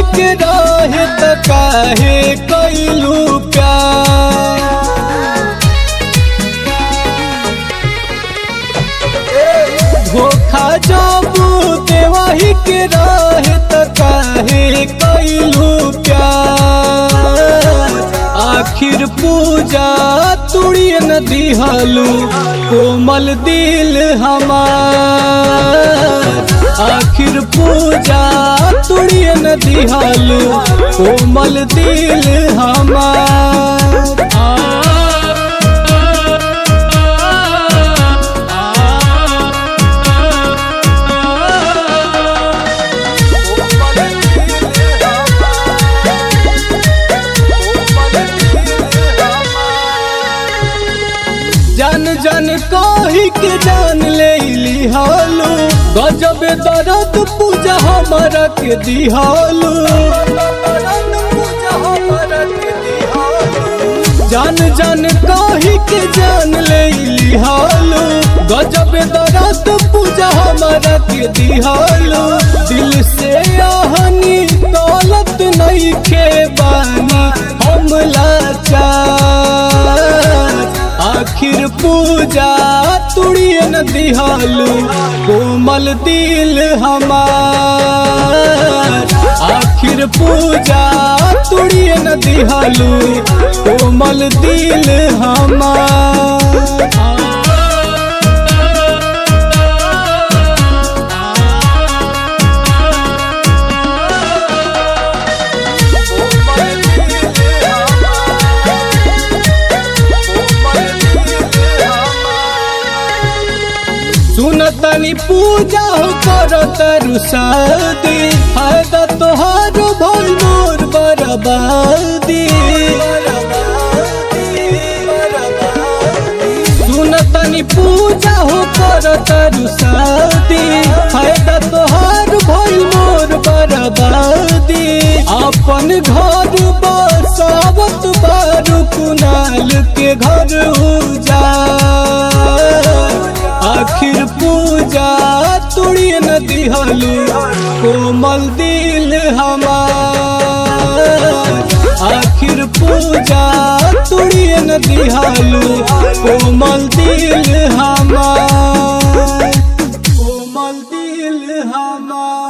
के रहे त काहे कैलू प्यार धोखा जाबू देवाही के रहे त काहे कैलू प्यार आखिर पूजा तुड़िए न दिहलू कोमल दिल हमार आखिर पूजा तुड़िए न दिहलू कोमल दिल हमार जान जान कही के जान ले लिहालू गजब दर्द पूजा हमारा के दिहालू जान जान कही के जान ले लिहालू गजब दर्द पूजा हमारा के दिहालू दिल से आहनी दौलत नहीं के बानी हम लाचार आखिर पूजा तुड़िए न दिहालू कोमल दिल हमार आखिर पूजा तुड़िए न दिहालू कोमल दिल हमार सुनतनी पूजा हो करो तरु शादी फायदा तोहार भल मोर बर्बादी सुनतनी पूजा हो करो तरु शादी फायदा तोहार भल मोर बर्बादी अपन घर बसावत बारू कुनाल के घर उजाड़ आखिर पूजा तुड़िए न दिहलू कोमल दिल हमार आखिर पूजा तुड़िए न दिहलू कोमल दिल हमार कोमल दिल हमार